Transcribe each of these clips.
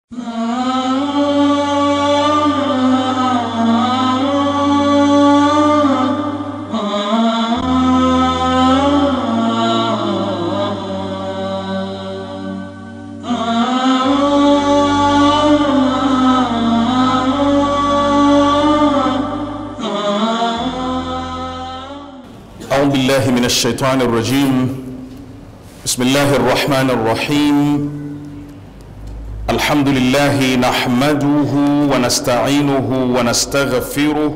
أعوذ بالله من الشيطان الرجيم بسم الله الرحمن الرحيم الحمد لله نحمده ونستعينه ونستغفره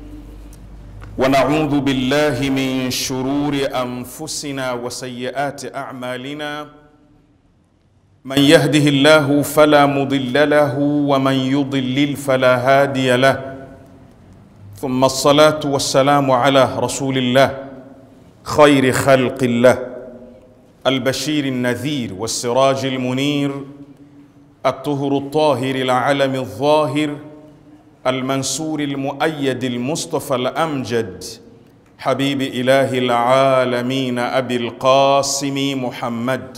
ونعوذ بالله من شرور أنفسنا وسيئات أعمالنا من يهده الله فلا مضل له ومن يضلل فلا هادي له ثم الصلاة والسلام على رسول الله خير خلق الله البشير النذير والسراج المنير الطهر الطاهر العلم الظاهر المنصور المؤيد المصطفى الأمجد حبيب إله العالمين أبي القاسم محمد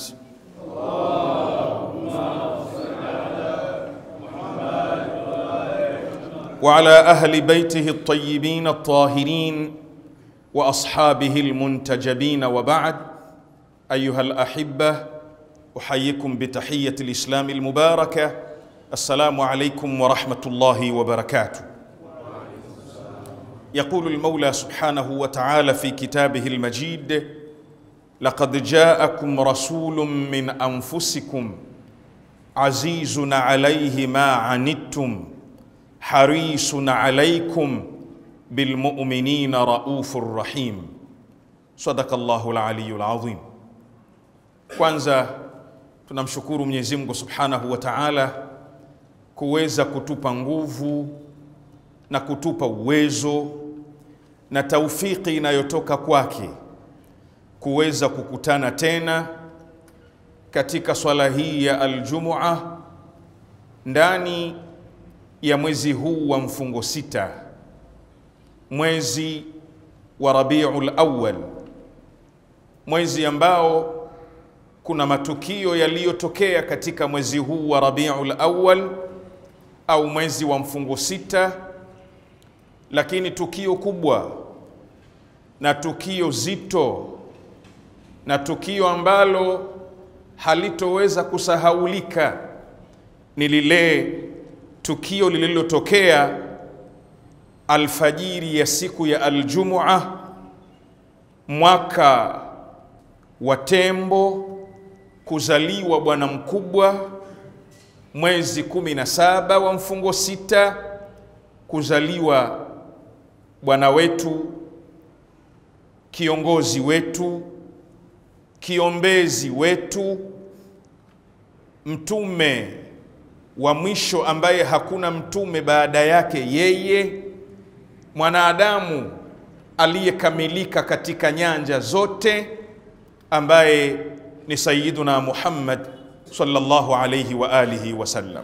وعلى أهل بيته الطيبين الطاهرين واصحابه المنتجبين وبعد ايها الاحبه احييكم بتحيه الاسلام المباركه السلام عليكم ورحمه الله وبركاته يقول المولى سبحانه وتعالى في كتابه المجيد لقد جاءكم رسول من انفسكم عزيز عليه ما عنتم حريص عليكم بالمؤمنين رؤوف rahim sadaka Allahu al-aliyyul azim. Kwanza tunamshukuru Mwenyezi Mungu Subhanahu wa Ta'ala kuweza kutupa nguvu na kutupa uwezo na taufiki inayotoka kwake kuweza kukutana tena katika swala hii ya aljumua ndani ya mwezi huu wa mfungo sita mwezi wa Rabiul Awwal, mwezi ambao kuna matukio yaliyotokea katika mwezi huu wa Rabiul Awwal au mwezi wa mfungo sita, lakini tukio kubwa na tukio zito na tukio ambalo halitoweza kusahaulika ni lile tukio lililotokea alfajiri ya siku ya Aljumua mwaka wa tembo kuzaliwa bwana mkubwa, mwezi kumi na saba wa mfungo sita kuzaliwa bwana wetu, kiongozi wetu, kiombezi wetu, mtume wa mwisho ambaye hakuna mtume baada yake yeye mwanadamu aliyekamilika katika nyanja zote ambaye ni Sayyiduna Muhammad sallallahu alayhi wa alihi wasallam.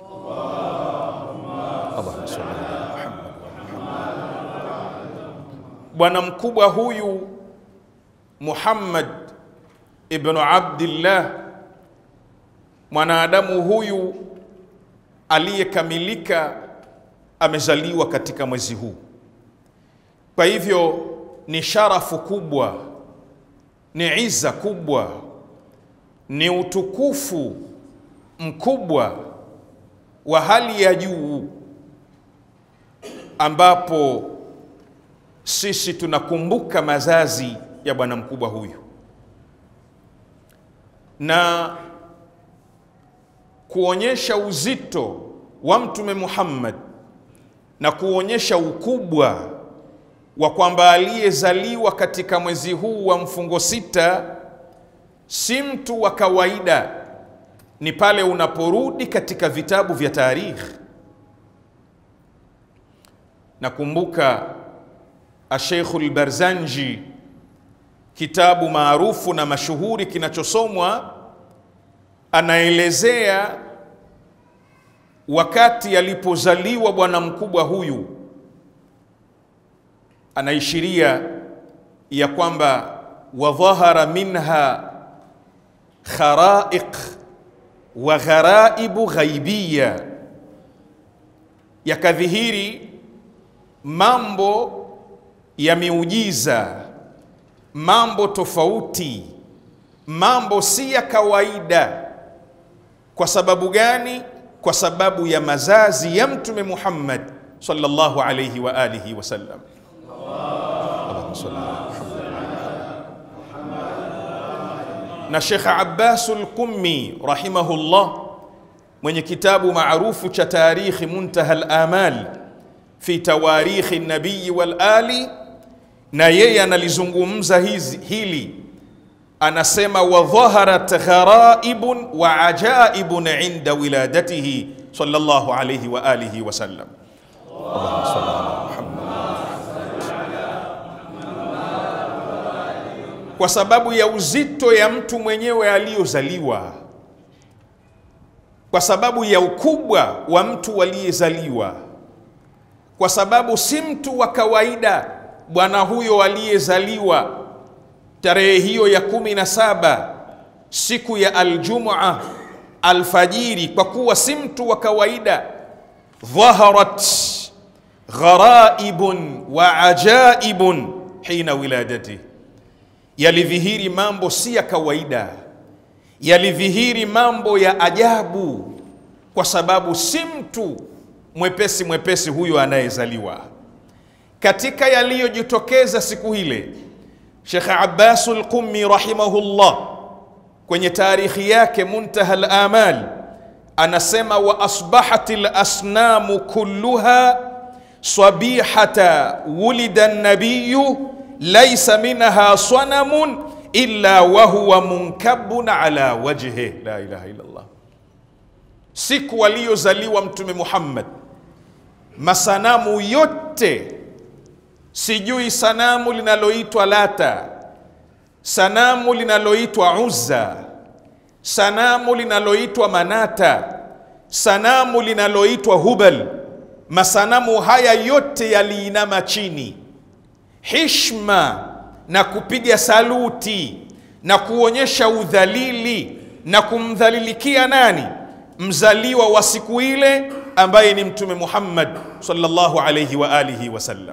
Allahumma salli ala Muhammad. Bwana mkubwa huyu Muhammad ibn Abdillah, mwanadamu huyu aliyekamilika amezaliwa katika mwezi huu. Kwa hivyo ni sharafu kubwa, ni iza kubwa, ni utukufu mkubwa wa hali ya juu, ambapo sisi tunakumbuka mazazi ya bwana mkubwa huyu na kuonyesha uzito wa Mtume Muhammad na kuonyesha ukubwa wa kwamba aliyezaliwa katika mwezi huu wa mfungo sita si mtu wa kawaida. Ni pale unaporudi katika vitabu vya tarikhi. Nakumbuka Asheikhu Lbarzanji, kitabu maarufu na mashuhuri kinachosomwa, anaelezea wakati alipozaliwa bwana mkubwa huyu anaishiria ya kwamba wadhahara minha kharaiq wa gharaibu ghaibiya, yakadhihiri mambo ya miujiza, mambo tofauti, mambo si ya kawaida. Kwa sababu gani? Kwa sababu ya mazazi ya Mtume Muhammad sallallahu alayhi wa alihi wasallam. Allahumma salli ala na Shekh Abbasul Qummi rahimahullah mwenye kitabu maarufu cha Tarikhi Muntaha al-Amal fi tawarikhi nabiyi wal ali, na yeye analizungumza hizi hili, anasema wa dhaharat gharaibun wa ajaibun inda wiladatihi sallallahu alayhi wa alihi wa sallam. Allahumma salli ala kwa sababu ya uzito ya mtu mwenyewe aliyozaliwa, kwa sababu ya ukubwa wa mtu aliyezaliwa, kwa sababu si mtu wa kawaida bwana huyo aliyezaliwa tarehe hiyo ya kumi na saba siku ya Aljumua alfajiri, kwa kuwa si mtu wa kawaida. Dhaharat gharaibun wa ajaibun hina wiladatihi yalidhihiri mambo si ya kawaida, yalidhihiri mambo ya ajabu, kwa sababu si mtu mwepesi mwepesi huyo anayezaliwa. Katika yaliyojitokeza siku ile, Shekh Abbasul Qummi rahimahullah kwenye tarikhi yake Muntaha al-Amal anasema, wa asbahat al-asnamu kulluha sabihata wulida an-nabiyyu laisa minha sanamun illa wahuwa munkabun ala wajhi la ilaha illa Allah. Siku aliyozaliwa Mtume Muhammad, masanamu yote, sijui sanamu linaloitwa Lata, sanamu linaloitwa Uzza, sanamu linaloitwa Manata, sanamu linaloitwa Hubal, masanamu haya yote yaliinama chini hishma na kupiga saluti na kuonyesha udhalili na kumdhalilikia nani? Mzaliwa wa siku ile ambaye ni Mtume Muhammad sallallahu alayhi wa alihi wasallam.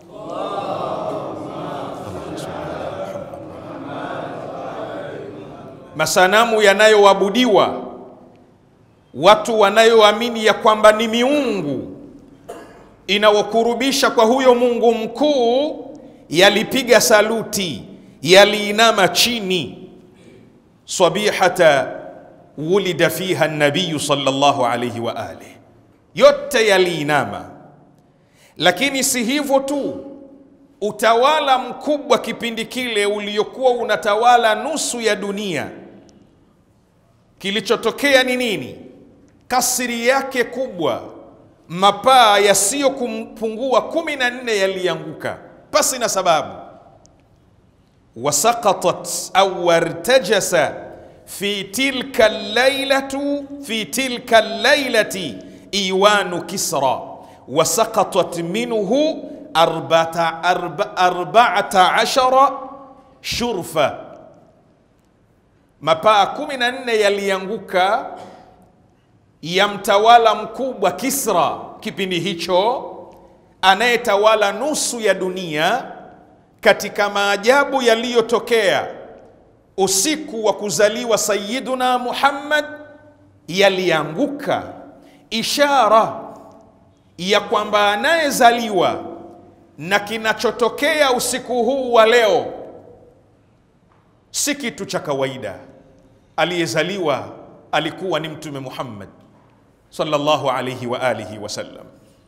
Masanamu yanayoabudiwa, watu wanayoamini ya kwamba ni miungu inawakurubisha kwa huyo Mungu mkuu yalipiga saluti, yaliinama chini. sabihata wulida fiha nabiyu sallallahu alayhi wa alihi, yote yaliinama. Lakini si hivyo tu, utawala mkubwa kipindi kile uliokuwa unatawala nusu ya dunia, kilichotokea ni nini? Kasri yake kubwa, mapaa yasiyopungua kumi na nne yalianguka pasi na sababu. wasaqatat au wartajasa fi tilka lailatu fi tilka lailati iwanu Kisra wasaqatat minhu arbata arba, arba'ata ashara shurfa, mapaa kumi na nne yalianguka ya mtawala mkubwa Kisra kipindi hicho anayetawala nusu ya dunia. Katika maajabu yaliyotokea usiku wa kuzaliwa Sayyiduna Muhammad yalianguka, ishara ya kwamba anayezaliwa na kinachotokea usiku huu wa leo si kitu cha kawaida. Aliyezaliwa alikuwa ni Mtume Muhammad sallallahu alayhi wa alihi wasallam.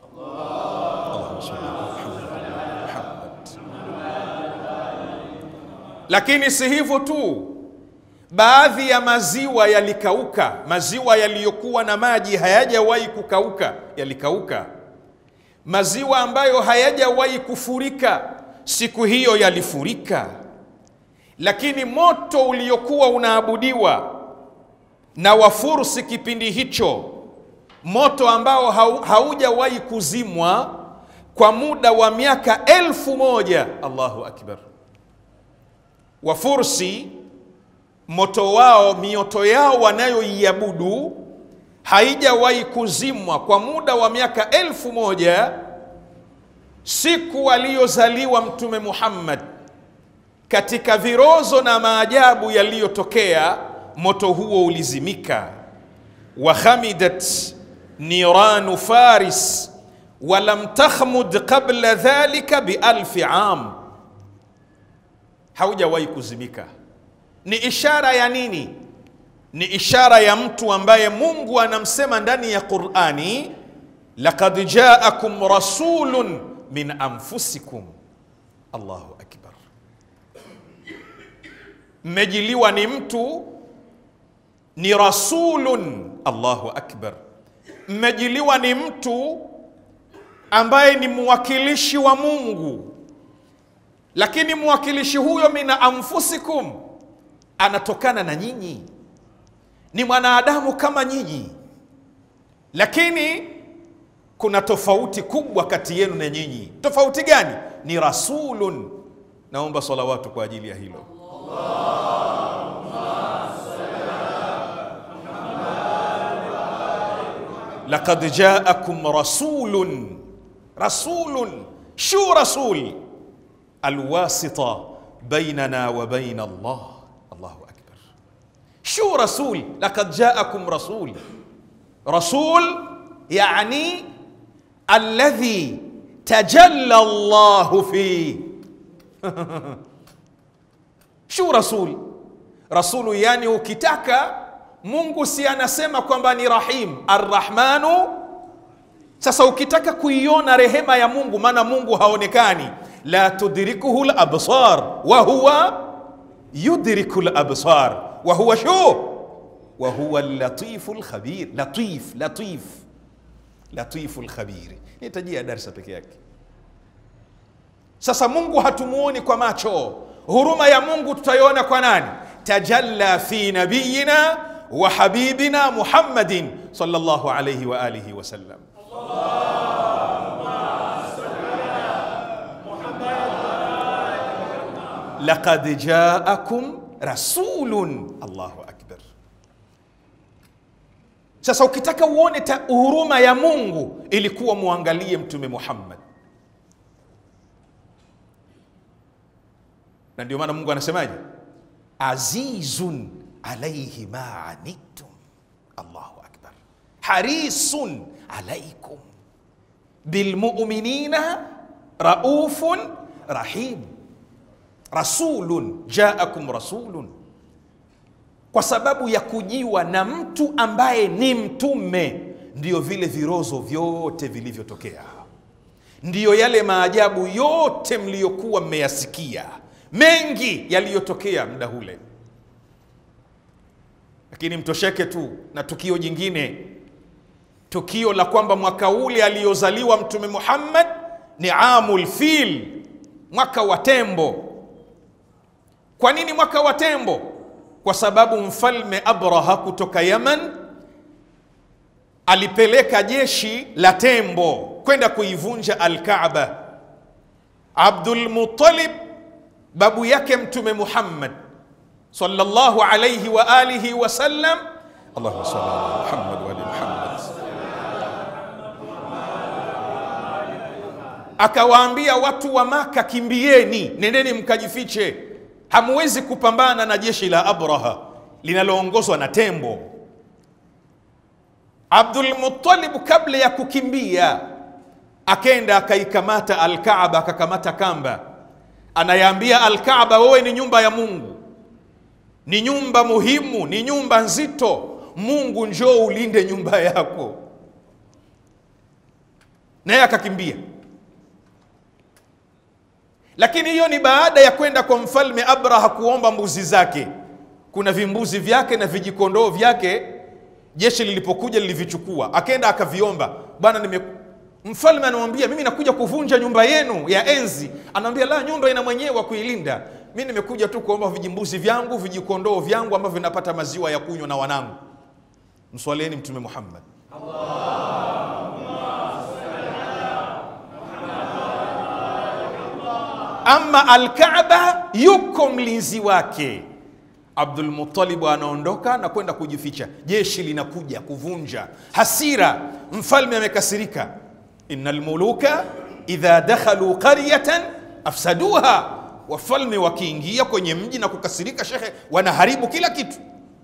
Lakini si hivyo tu, baadhi ya maziwa yalikauka. Maziwa yaliyokuwa na maji hayajawahi kukauka yalikauka. Maziwa ambayo hayajawahi kufurika siku hiyo yalifurika. Lakini moto uliokuwa unaabudiwa na Wafursi kipindi hicho, moto ambao haujawahi kuzimwa kwa muda wa miaka elfu moja. Allahu akbar! Wafursi moto wao, mioto yao wanayoiabudu haijawahi kuzimwa kwa muda wa miaka elfu moja siku aliyozaliwa Mtume Muhammad. Katika virozo na maajabu yaliyotokea, moto huo ulizimika. wa khamidat niranu faris walam takhmud qabla dhalika bialfi am, haujawahi kuzimika. Ni ishara ya nini? Ni ishara ya mtu ambaye Mungu anamsema ndani ya Qur'ani, laqad jaakum rasulun min anfusikum. Allahu akbar, mmejiliwa ni mtu ni rasulun. Allahu akbar, mmejiliwa ni mtu ambaye ni mwakilishi wa Mungu, lakini mwakilishi huyo mina anfusikum, anatokana na nyinyi, ni mwanadamu kama nyinyi, lakini kuna tofauti kubwa kati yenu na nyinyi. Tofauti gani? Ni rasulun. Naomba salawatu kwa ajili ya hilo. laqad jaakum rasulun rasulun shu rasul alwasita bainana wa baina Allah. Allahu akbar, shu rasul, laqad jaakum rasul. Rasul yani alladhi tajalla Allahu fi shu rasul. Rasulu yani ukitaka Mungu si anasema kwamba ni rahim arrahmanu. Sasa ukitaka kuiona rehema ya Mungu, maana Mungu haonekani, la tudrikuhu labsar wa huwa yudriku labsar wa huwa shu wa huwa latifu lkhabir. Latif, latif, latifu lkhabir, nitajia darsa peke yake. Sasa Mungu hatumuoni kwa macho, huruma ya Mungu tutaiona kwa nani? tajalla fi nabiyina wa habibina Muhammadin sallallahu alayhi wa alihi wa sallam. Laqad jaakum rasulun. Allahu akbar. Sasa ukitaka uone huruma ya Mungu ilikuwa muangalie Mtume Muhammad, na ndio maana Mungu anasemaje? azizun alaihi ma anittum, Allahu akbar, harisun alaikum bilmuminina raufun rahim. Rasulun jaakum rasulun, kwa sababu ya kujiwa na mtu ambaye ni mtume, ndiyo vile virozo vyote vilivyotokea, ndiyo yale maajabu yote mliyokuwa mmeyasikia mengi yaliyotokea muda ule, lakini mtosheke tu na tukio jingine, tukio la kwamba mwaka ule aliyozaliwa Mtume Muhammad ni amul fil, mwaka wa tembo. Kwa nini mwaka wa tembo? Kwa sababu mfalme Abraha kutoka Yaman alipeleka jeshi la tembo kwenda kuivunja Alkaaba. Abdul Muttalib babu yake Mtume Muhammad sallallahu alayhi wa alihi wa sallam, Allahumma salli ala Muhammad wa ali Muhammad, akawaambia watu wa Maka, kimbieni, nendeni mkajifiche, hamuwezi kupambana na jeshi la Abraha linaloongozwa na tembo. Abdul Muttalib kabla ya kukimbia akenda akaikamata Alkaaba, akakamata kamba anayaambia Alkaaba, wewe ni nyumba ya Mungu, ni nyumba muhimu, ni nyumba nzito. Mungu njoo ulinde nyumba yako. Naye akakimbia, lakini hiyo ni baada ya kwenda kwa mfalme Abraha kuomba mbuzi zake. Kuna vimbuzi vyake na vijikondoo vyake, jeshi lilipokuja lilivichukua, akenda akaviomba, bwana nime Mfalme anamwambia mimi nakuja kuvunja nyumba yenu ya enzi. Anamwambia la, nyumba ina mwenyewe wa kuilinda. Mi nimekuja tu kuomba vijimbuzi vyangu vijikondoo vyangu ambavyo vinapata maziwa ya kunywa na wanangu. Mswalieni Mtume Muhammad. Ama Alkaaba yuko mlinzi wake Abdul Muttalib anaondoka na kwenda kujificha, jeshi linakuja kuvunja. Hasira, mfalme amekasirika. innal muluka idha dakhalu qaryatan afsaduha, wafalme wakiingia kwenye mji na kukasirika, shekhe, wanaharibu kila kitu.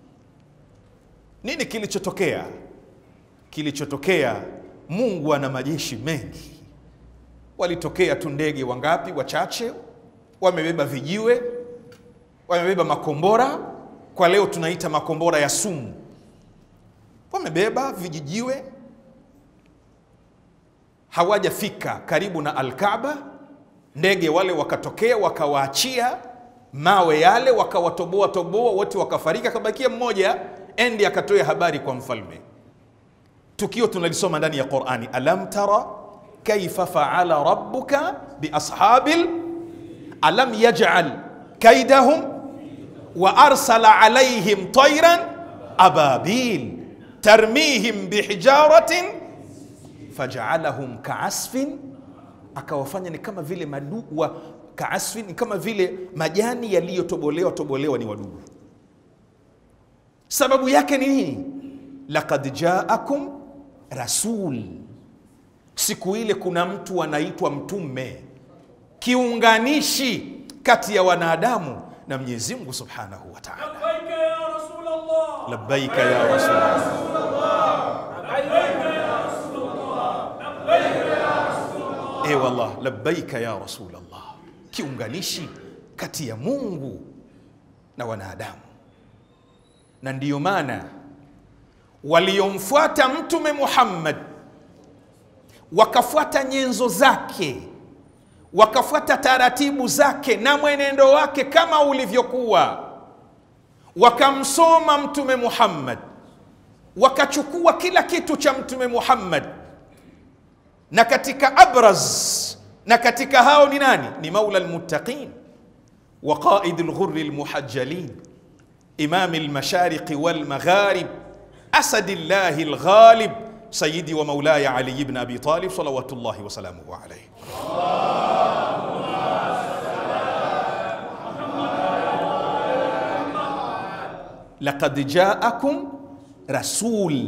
Nini kilichotokea? Kilichotokea, Mungu ana majeshi mengi. Walitokea tu ndege wangapi? Wachache, wamebeba vijiwe, wamebeba makombora, kwa leo tunaita makombora ya sumu. Wamebeba vijijiwe, hawajafika karibu na Alkaaba, ndege wale wakatokea, wakawaachia mawe yale, wakawatoboa toboa, wote wakafariki, akabakia mmoja, endi akatoa habari kwa mfalme. Tukio tunalisoma ndani ya Qurani, alam tara kaifa faala rabbuka biashabil alam yaj'al kaidahum wa arsala alaihim tayran ababil tarmihim bihijaratin fajaalahum kaasfin, akawafanya ni kama vile madu wa kaasfin, ni kama vile majani yaliyotobolewa tobolewa, ni wadudu. Sababu yake ni nini? Laqad jaakum rasul, siku ile kuna mtu anaitwa mtume, kiunganishi kati ya wanadamu na Mwenyezi Mungu Subhanahu wa Ta'ala. لبيك يا رسول الله Labbaika ya Rasulullah. لبيك يا رسول الله لبيك يا رسول الله E wallah, labbaika ya Rasulullah, kiunganishi kati ya Mungu na wanadamu. Na ndiyo maana waliomfuata Mtume Muhammad wakafuata nyenzo zake, wakafuata taratibu zake na mwenendo wake kama ulivyokuwa, wakamsoma Mtume Muhammad, wakachukua kila kitu cha Mtume Muhammad na katika abraz na katika hao ni nani? Ni maula almuttaqin wa qaid alghurri almuhajjalin imam almashariq walmagharib asadillahi alghalib sayyidi wa maulaya ali ibn abi talib salawatullahi wa salamuhu alayhi. Laqad jaakum rasul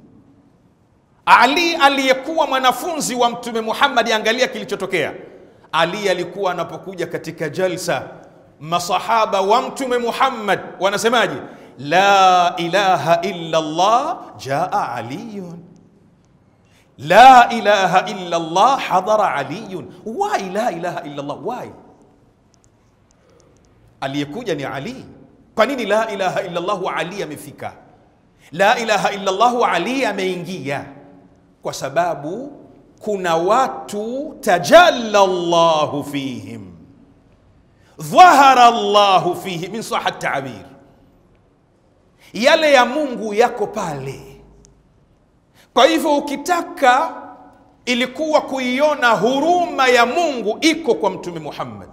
ali aliyekuwa mwanafunzi wa Mtume Muhammad, angalia kilichotokea. Ali alikuwa anapokuja katika jalsa, masahaba wa Mtume Muhammad wanasemaje? La ilaha illa Allah jaa aliyun, la ilaha illa Allah hadara aliyun. Why la ilaha illa Allah? Why? Aliyekuja ni Ali. Kwa nini la ilaha illa Allah Ali amefika? La ilaha illa Allah Ali ameingia kwa sababu kuna watu tajalla Allahu fihim, dhahara Allahu fihi min saha tabir, yale ya Mungu yako pale. Kwa hivyo ukitaka ilikuwa kuiona huruma ya Mungu iko kwa Mtume Muhammad,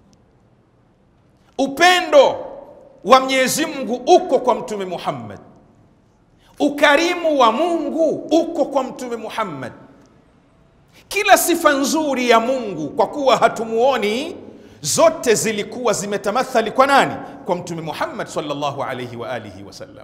upendo wa Mwenyezi Mungu uko kwa Mtume Muhammad ukarimu wa Mungu uko kwa Mtume Muhammad. Kila sifa nzuri ya Mungu, kwa kuwa hatumuoni, zote zilikuwa zimetamathali kwa nani? Kwa Mtume Muhammad sallallahu alayhi wa alihi wasallam.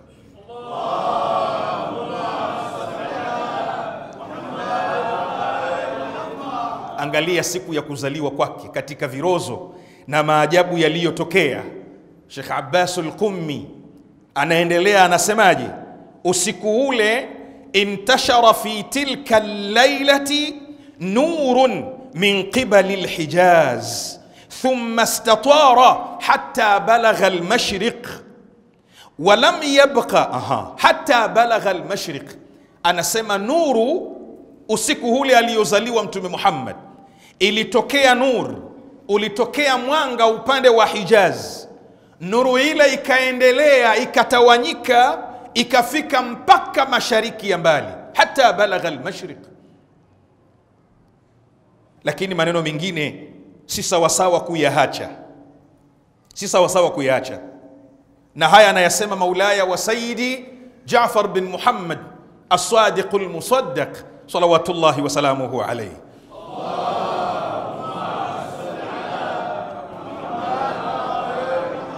Angalia siku ya kuzaliwa kwake katika virozo na maajabu yaliyotokea. Sheikh Abbas al-Qummi anaendelea anasemaje? usiku ule intashara fi tilka llailati nurun min qibali lhijaz thumma istatara hatta balagha almashriq walam yabqa aha, hatta balagha almashriq. Anasema nuru usiku ule aliyozaliwa Mtume Muhammad, ilitokea nur, ulitokea mwanga upande wa Hijaz. Nuru ile ikaendelea ikatawanyika ikafika mpaka mashariki ya mbali, hata balagha almashriq. Lakini maneno mengine si sawasawa kuyahacha, si sawasawa kuyaacha, na haya anayasema maulaya wa sayidi Jafar bin Muhammad as-Sadiq al-Musaddaq salawatullahi wasalamuhu alayhi.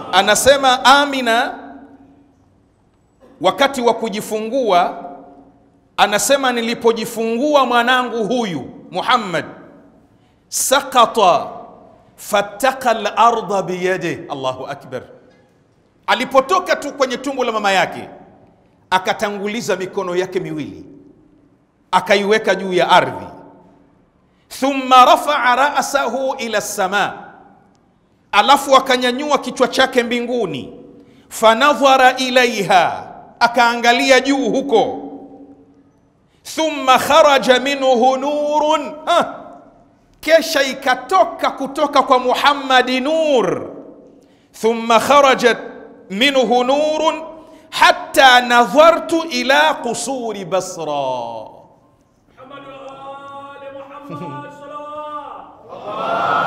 anasema Amina wakati wa kujifungua, anasema nilipojifungua mwanangu huyu Muhammad, sakata fattaka larda biyade. Allahu akbar! Alipotoka tu kwenye tumbo la mama yake, akatanguliza mikono yake miwili akaiweka juu ya ardhi, thumma rafaa rasahu ila sama, alafu akanyanyua kichwa chake mbinguni, fanadhara ilaiha, akaangalia juu huko, thumma kharaja minhu nurun ha, kesha ikatoka kutoka kwa Muhammadi nur, thumma kharajat minhu nurun hatta nadhartu ila qusuri Basra. محمد وآل محمد صلوات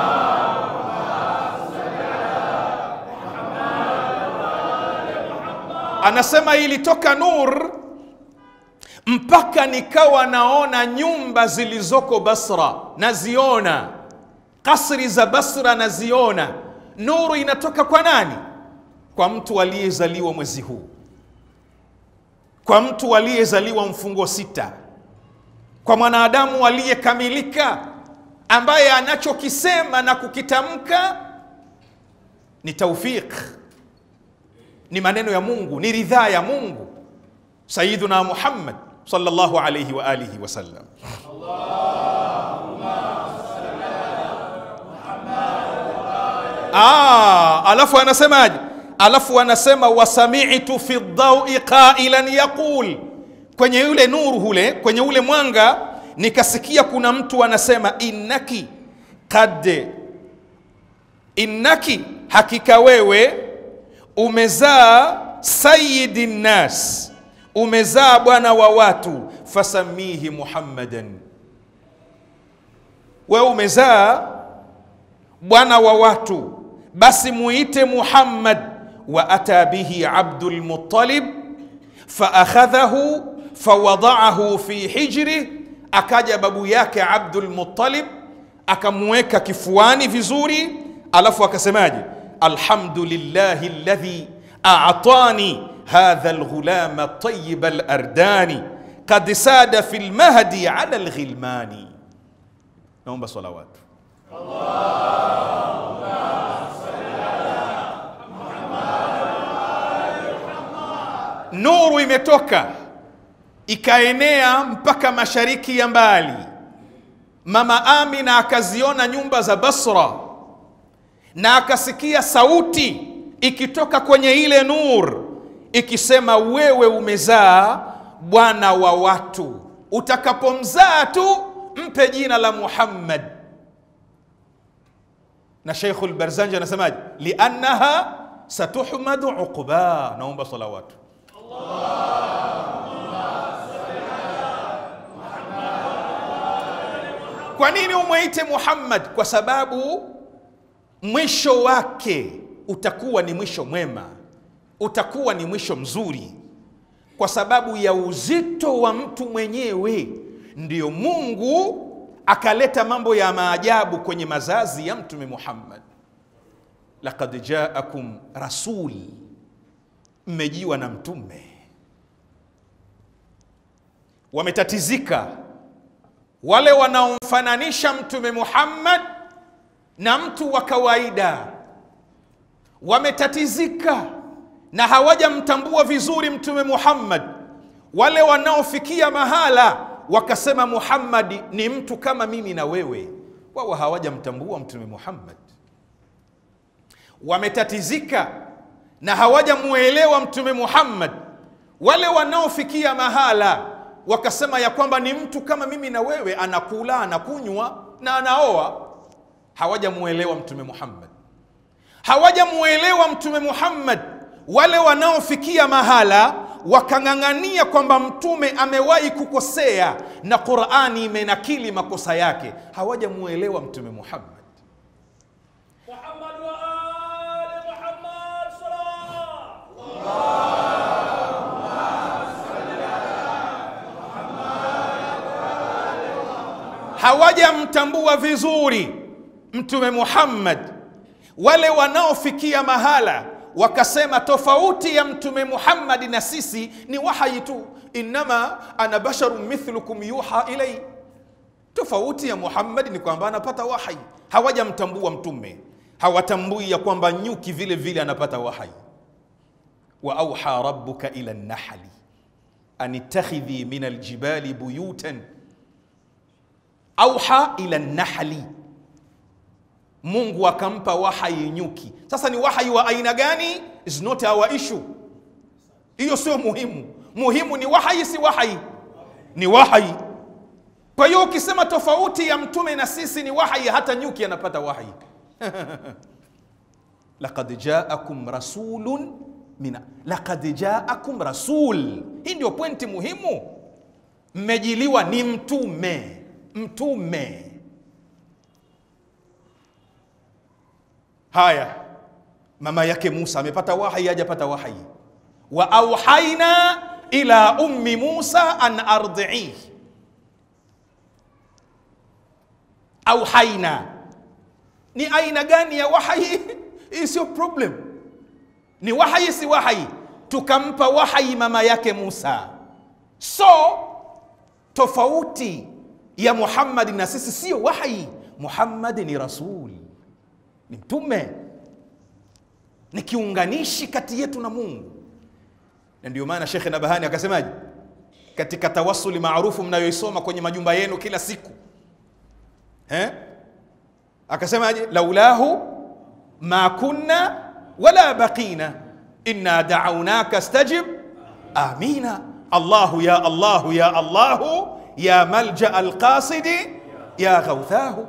Anasema ilitoka nur mpaka nikawa naona nyumba zilizoko Basra, naziona kasri za Basra, naziona. Nuru inatoka kwa nani? Kwa mtu aliyezaliwa mwezi huu, kwa mtu aliyezaliwa mfungo sita, kwa mwanadamu aliyekamilika, ambaye anachokisema na kukitamka ni taufik ni maneno ya Mungu, ni ridhaa ya Mungu. Sayyiduna Muhammad sallallahu alayhi wa alihi wasallam. Ah, alafu anasemaje? Alafu anasema wasami'tu fi dhaui qailan yaqul, kwenye yule nuru hule, kwenye ule mwanga nikasikia kuna mtu anasema innaki kad innaki, hakika wewe umezaa sayidi nnas, umezaa bwana wa watu, fasamihi Muhammadan, wewe umezaa bwana wa watu, basi muite Muhammad. Wa ata bihi Abdul Muttalib faakhadhahu fawadaahu fi hijri, akaja babu yake Abdul Muttalib akamweka kifuani vizuri, alafu akasemaje? alhamdulillahi alladhi a'tani hadha alghulama tayyib alardani qad sada fi lmahdi ala alghilmani. Naomba salawatu. Nuru imetoka ikaenea mpaka mashariki ya mbali. Mama Amina akaziona nyumba za Basra na akasikia sauti ikitoka kwenye ile nur ikisema, wewe umezaa bwana wa watu, utakapomzaa tu mpe jina la Muhammad. Na Sheikhul Barzanji anasemaje? liannaha satuhmadu uqba. Naomba salawatu. Kwa nini umwite Muhammad? Kwa sababu mwisho wake utakuwa ni mwisho mwema, utakuwa ni mwisho mzuri, kwa sababu ya uzito wa mtu mwenyewe. Ndiyo Mungu akaleta mambo ya maajabu kwenye mazazi ya Mtume Muhammad. Laqad jaakum rasul, mmejiwa na mtume. Wametatizika wale wanaomfananisha Mtume Muhammad na mtu wa kawaida wametatizika na hawajamtambua vizuri Mtume Muhammad. Wale wanaofikia mahala wakasema Muhammad ni mtu kama mimi na wewe, wao hawajamtambua Mtume Muhammad. Wametatizika na hawajamuelewa Mtume Muhammad. Wale wanaofikia mahala wakasema ya kwamba ni mtu kama mimi na wewe, anakula anakunywa na anaoa hawajamuelewa Mtume Muhammad, hawajamuelewa Mtume Muhammad. Wale wanaofikia mahala wakang'ang'ania kwamba mtume amewahi kukosea na Qur'ani imenakili makosa yake, hawajamuelewa Mtume Muhammad. محمد وآل محمد صلوات hawajamtambua vizuri Mtume Muhammad. Wale wanaofikia mahala wakasema tofauti ya mtume Muhammadi na sisi ni wahyi tu, innama ana basharun mithlukum yuha ilai. Tofauti ya Muhammadi ni kwamba anapata wahyi. Hawajamtambua mtume, hawatambui ya kwamba nyuki vile vile anapata wahyi. wa auha rabbuka ila nahli an ittakhidhi min aljibali buyutan auha ila nahli Mungu akampa wahai nyuki. Sasa ni wahai wa aina gani? is not our issue. Hiyo sio muhimu. Muhimu ni wahai, si wahai, ni wahai. Kwa hiyo ukisema tofauti ya mtume na sisi ni wahai, hata nyuki anapata wahai. laqad jaakum rasulun min laqad jaakum rasul. Hii ndio pointi muhimu. Mmejiliwa ni mtume, mtume Haya, mama yake Musa amepata wahyi, hajapata wahyi? wa auhaina ila ummi Musa an ardii, auhaina ni aina gani ya wahyi? Hii sio problem, ni wahyi, si wahyi? Tukampa wahyi mama yake Musa. So tofauti ya Muhammad na sisi sio wahyi. Muhammad ni rasul ni mtume, ni kiunganishi kati yetu na Mungu. Na ndio maana Shekhe Nabahani akasemaje katika tawasuli maarufu mnayoisoma kwenye majumba yenu kila siku eh? Akasemaje? laulahu ma kunna wala baqina inna da'awnaka stajib amina Allahu ya Allahu ya Allahu ya malja alqasidi ya ghauthahu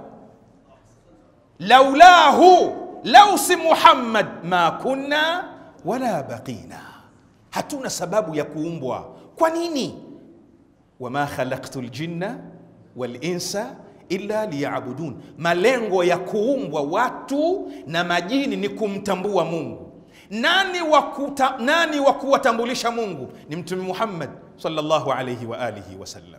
laulahu lau si Muhammad ma kunna wala baqina, hatuna sababu ya kuumbwa. Kwa nini? wama khalaqtu ljinna walinsa illa liyabudun, malengo ya kuumbwa watu na majini ni kumtambua Mungu. Nani wa kuta, nani wa kuwatambulisha Mungu? Ni Mtume Muhammad sallallahu alayhi wa alihi wasallam.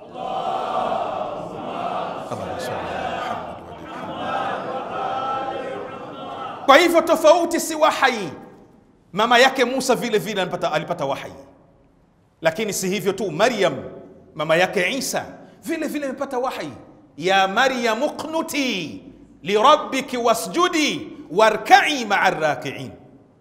Kwa hivyo tofauti si wahai. Mama yake Musa vile vile alipata, alipata wahai, lakini si hivyo tu. Maryam mama yake Isa vile vile amepata wahai, ya Maryam uqnuti lirabbiki wasjudi warkai maa rakiin.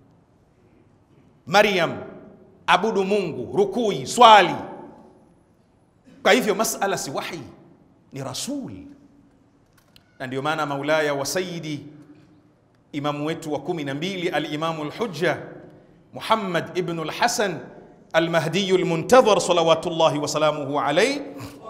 Maryam, abudu Mungu, rukui, swali. Kwa hivyo masala si wahi, ni rasul, na ndio maana maulaya wa sayidi imamu wetu wa kumi na mbili alimamu lhujja Muhammad ibnu lhasan almahdiyu lmuntadhar salawatullahi wasalamuhu alaih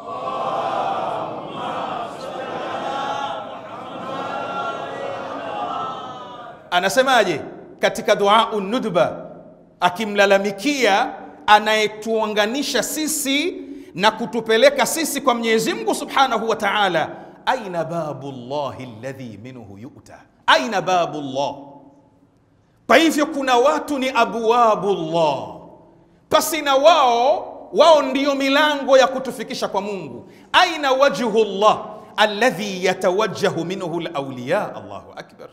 anasemaje katika duau nudba akimlalamikia anayetuunganisha sisi na kutupeleka sisi kwa Mwenyezi Mungu subhanahu wa taala, aina babu llahi alladhi minhu yuta aina babu llah. Kwa hivyo kuna watu ni abwabu llah, pasina wao wao ndiyo milango ya kutufikisha kwa Mungu. Aina wajhu llah alladhi yatawajjahu minhu lawliya. Allahu akbar.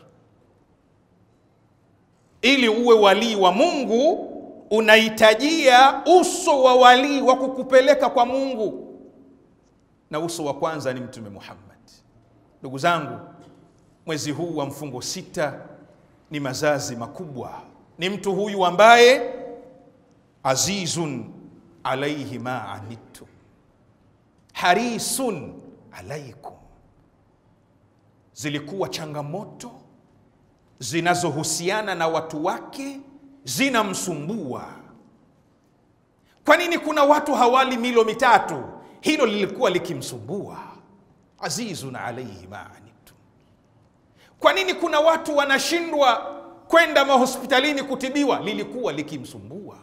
Ili uwe walii wa Mungu unahitajia uso wa walii wa kukupeleka kwa Mungu, na uso wa kwanza ni Mtume Muhammad. Ndugu zangu, mwezi huu wa mfungo sita ni mazazi makubwa. Ni mtu huyu ambaye azizun alaihi ma anittum harisun alaikum, zilikuwa changamoto zinazohusiana na watu wake zinamsumbua. Kwa nini kuna watu hawali milo mitatu? Hilo lilikuwa likimsumbua. Azizun alaihi ma anittum. Kwa nini kuna watu wanashindwa kwenda mahospitalini kutibiwa? Lilikuwa likimsumbua.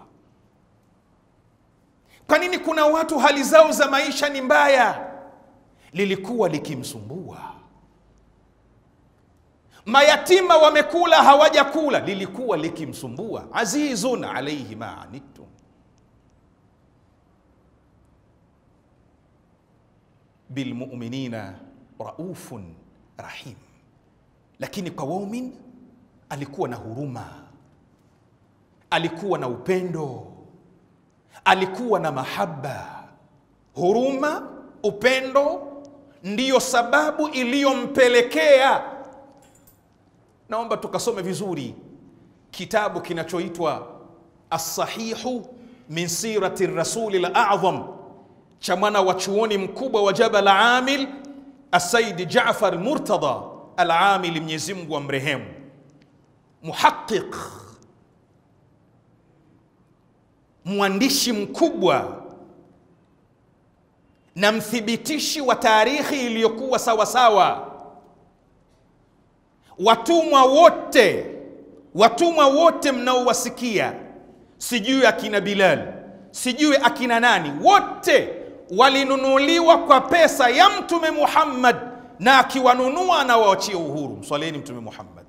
Kwa nini kuna watu hali zao za maisha ni mbaya? Lilikuwa likimsumbua. Mayatima wamekula hawajakula, lilikuwa likimsumbua. Azizun alaihi ma anittum. Bilmuminina raufun rahim, lakini kwa waumin alikuwa na huruma, alikuwa na upendo, alikuwa na mahaba, huruma, upendo ndiyo sababu iliyompelekea. Naomba tukasome vizuri kitabu kinachoitwa Assahihu min sirati rasuli ladham cha mwana wa chuoni mkubwa wa Jabal Amil Asaidi Jafar Murtada Al-Amili, Mwenyezi Mungu amrehemu, muhaqiq, mwandishi mkubwa na mthibitishi wa taarikhi iliyokuwa sawasawa. Watumwa wote, watumwa wote mnaowasikia, sijui akina Bilal, sijui akina nani, wote walinunuliwa kwa pesa ya Mtume Muhammad, na akiwanunua anawaachia uhuru. Mswaleni Mtume Muhammad.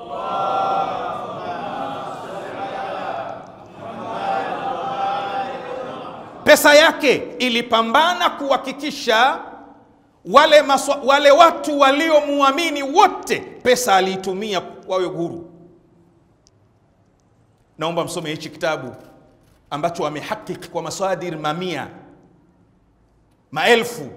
Pesa yake ilipambana kuhakikisha wale, maswa, wale watu waliomwamini wote, pesa aliitumia wawe huru. Naomba msome hichi kitabu ambacho amehakiki kwa masadir mamia maelfu.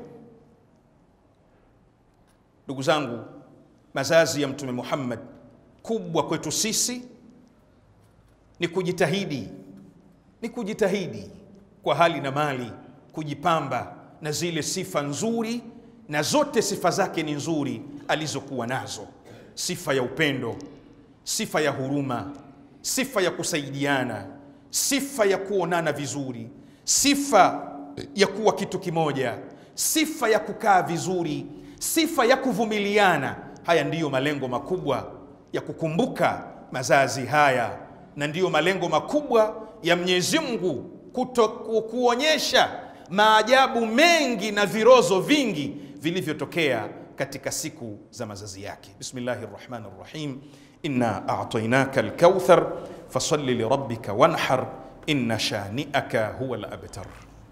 Ndugu zangu, mazazi ya Mtume Muhammad, kubwa kwetu sisi ni kujitahidi, ni kujitahidi kwa hali na mali, kujipamba na zile sifa nzuri, na zote sifa zake ni nzuri alizokuwa nazo: sifa ya upendo, sifa ya huruma, sifa ya kusaidiana, sifa ya kuonana vizuri, sifa ya kuwa kitu kimoja, sifa ya kukaa vizuri, sifa ya kuvumiliana. Haya ndiyo malengo makubwa ya kukumbuka mazazi haya, na ndiyo malengo makubwa ya Mwenyezi Mungu kuto kuonyesha maajabu mengi na virozo vingi vilivyotokea katika siku za mazazi yake. Bismillahi rrahmani rrahim, inna a'tainaka alkauthar fasalli lirabbika wanhar inna shani'aka huwa al-abtar.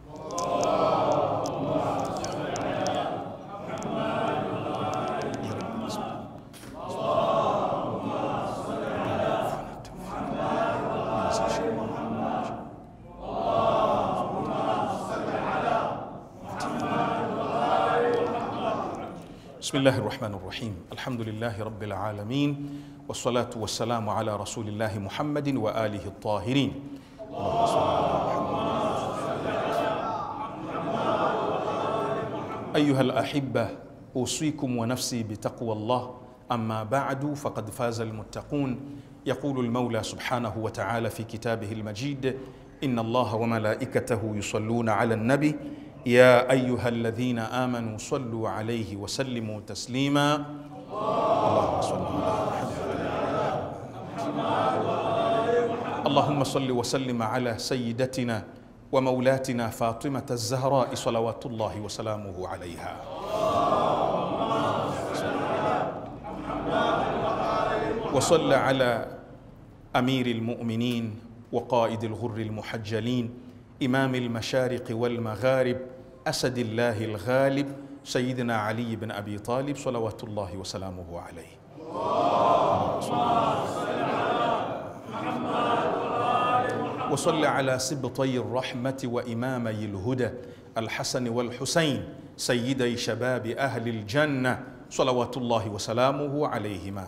بسم الله الرحمن الرحيم الحمد لله رب العالمين والصلاة والسلام على رسول الله محمد وآله الطاهرين اللهم صل على محمد. أيها الأحبة أوصيكم ونفسي بتقوى الله أما بعد فقد فاز المتقون يقول المولى سبحانه وتعالى في كتابه المجيد إن الله وملائكته يصلون على النبي يا أيها الذين آمنوا صلوا عليه وسلموا تسليما اللهم صل اللهم صل وسلم على سيدتنا ومولاتنا فاطمة الزهراء صلوات الله وسلامه عليها وصل على أمير المؤمنين وقائد الغر المحجلين إمام المشارق والمغارب أسد الله الغالب سيدنا علي بن أبي طالب صلوات الله وسلامه عليه وصل على سبطي الرحمة وإمامي الهدى الحسن والحسين سيدي شباب أهل الجنة صلوات الله وسلامه عليهما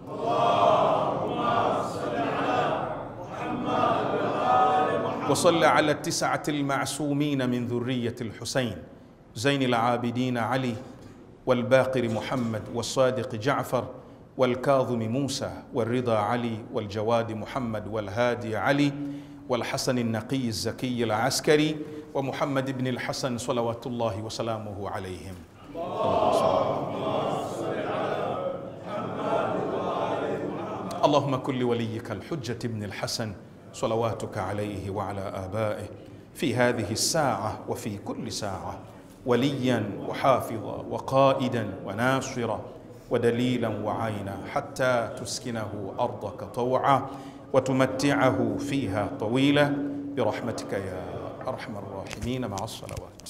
وصل على التسعة المعصومين من ذرية الحسين زين العابدين علي والباقر محمد والصادق جعفر والكاظم موسى والرضا علي والجواد محمد والهادي علي والحسن النقي الزكي العسكري ومحمد بن الحسن صلوات الله وسلامه عليهم اللهم كن لوليك الحجة بن الحسن صلواتك عليه وعلى آبائه في هذه الساعة وفي كل ساعة وليا وحافظا وقائدا وناصرا ودليلا وعينا حتى تسكنه أرضك طوعا وتمتعه فيها طويلا برحمتك يا أرحم الراحمين مع الصلوات